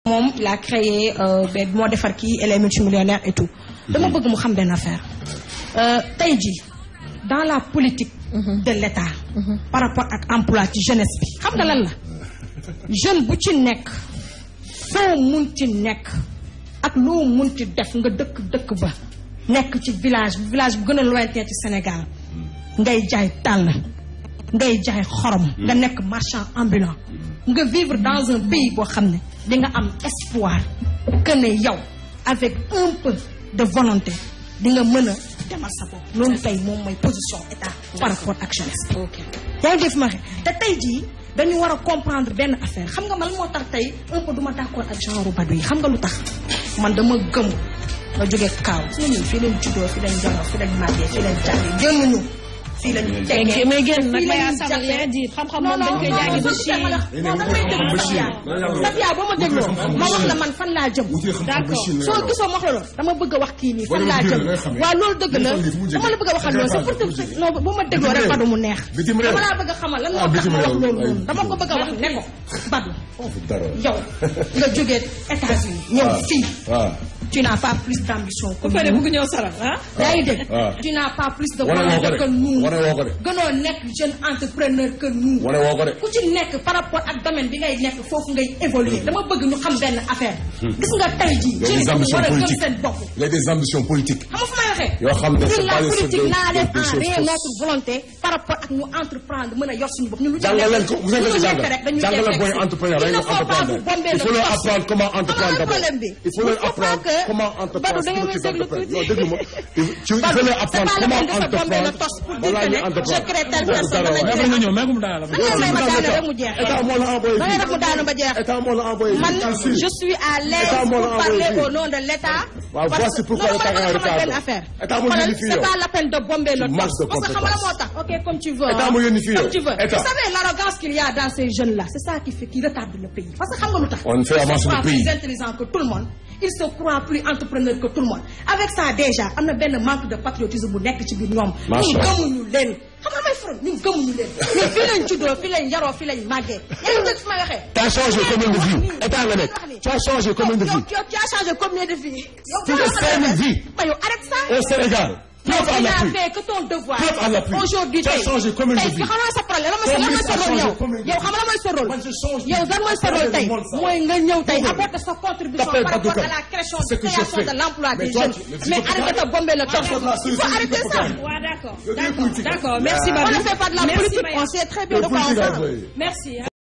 moom il a créé benn moo defar kii elle est multimillionnaire et tout dama bëgg mu xam benn affaire tey jii dans la politique de l'État par rapport ak emploi ci jeunesse bi xam nga lan la jeune bu ci nekk foo mun ci nekk ak loo mun ci def nga dëkk dëkk ba nekk ci village village bu gën a lointain ci Sénégal ngay jaay tàll ngay jaay xorom nga nekk marchand ambulant nga vivre dans un pays boo xam ne di nga am espoir que ne yow avec un peu de volonté di nga mën a demal sa bopp loolu tey moom mooy position état par rapport ak jeunesse yaa ngi def ma te tey jii dañu war a comprendre benn affaire xam nga man moo tax tey un peu duma d'accord ak genre badu yi xam nga lu tax man dama gëm nga jóge kaaw su ñun fii lañ juddoo fii lañ jaloo fii lañ màggee fii lañ jàngee génnuñu fii lañ teggee mais génn nag fii may lañ assemblée jàppee. di xam-xam non moom dañ non koy jàngi ba ci non damay déglu Safia Safia boo ma dégloo ma wax la man fan laa jëm d'accord soo gisoo ma wax la loolu dama bëgg a wax kii nii fan laa jëm waaw loolu dëgg la dama la bëgg a waxal loolu c'est pour que non bu ma dégloo rek Badou mu neex Bitim réew. dama laa bëgg a xamal lan moo tax bitim ma wax réew. loolu Ay. noonu dama ko bëgg a wax ne ko Badou dara yow nga jógee États-Unis ñëw waaw. fii waaw tu n'as pas plus d'ambition que ku pare nous bëgg ñëw saral ah yaa ngi dégg waaw. tu n'as pas plus de wane woo ko volonté que nous de wane woo ko de gënoo nekk jeune entrepreneur que nous wane woo ko de ku ci nekk par rapport ak domaine bi ngay nekk foofu ngay évoluer dama bëgg ñu xam benn affaire gis nga tey jii Il y a jeunes des yi ambitions war a gëm politiques seen bopp il y a des ambitions politiques xam nga fu may waxee yoo xam ne c'est ñun la pas des politique des- naa def des en choses rien fausses. notre volonté par rapport ak ñu entreprendre mën a yor suñu bopp ñun lu ci jàngal leen nekk ko vous avez lu ko nekk jàngal rek dañuy jàngal def leen booy rek entrepreneur il ne dañuy faut pas vous entreprendre bomber il faut le leur torse. apprendre comment Xam nga entreprendre lan d'abord problème bi il faut leur Il faut pas apprendre que- comment entreprendre Badou, da ngay may structure déglu d'entreprise. tuuti. non déglu ma il faut il faut leur apprendre c'est pas comment la peine de se bomber le entreprendre torse pour dire balaa que ñuy ne entreprendre je crée telle Loolu personne, dara dama waay. jeex. nga ñëw mais mu daal la da ngay may ma daane rek mu jeex état moo la envoyé da ngay def mu daanu ba jeex état moo la envoyé man fii. je suis à l'aise État moo la pour parler envoyé au nom de l'État. Waaw, parce voici que- pourquoi non, l'État man est en dama xamal retard. benn affaire. État moo Xoolal, yónni fii c'est yow. pas la peine de bomber le Tu manques torse de parce que xam nga la moo compétence. tax ok comme tu veux. État hein. moo yónni fii yow. comme tu veux. État. Vous savez l'arrogance qu'il y a dans ces jeunes là c'est ça qui fait qui retarde le pays parce que xam nga lu tax. On fait Ils se avancer le croient pays. plus intelligents que tout le monde. ils se croient plus entrepreneurs que tout le monde avec ça déjà am na benn manque de patriotisme bu nekk ci biir ñoom. Macha ñun Allah. gëmuñu leen xam nga may faral ñun gëmuñu leen ñun fii lañ juddoo fii lañ yaroo fii lañ màggee yaa ngi dégg fi may waxee. T'as changé combien de vies état nga nekk tu as changé combien de yow vies yow tu as changé combien de vies. yow Plus de 5000 vies. mais yow arrête ça. au Sénégal preuve à tu n'as l'appui fait que ton devoir. Preuve à l'appui. aujourd'hui Tu as tey changé combien de tey vies? xam nga sa problème lan mooy sa Ton lan mooy ministre sa a rôle changé yow. combien de yow vies? xam nga lan mooy sa rôle. Man, je change yow lan mooy sa Tapez rôle le tey monde, ça. mooy nga ñëw tey Google. apporter sa contribution Tapez par rapport Google. à la création Ce que je création fais. de l'emploi Mais des toi, jeunes. tu- mais tu mais peux pas- arrête de bomber le torse. Arrête la il faut solution, arrêter tu peux ça. pas. waaw d'accord Le d'accord politique. d'accord merci Là. Badou on ne fait pas de la Merci, politique Maya. on sait très bien Le de quoi on politique a parle. envoyé. merci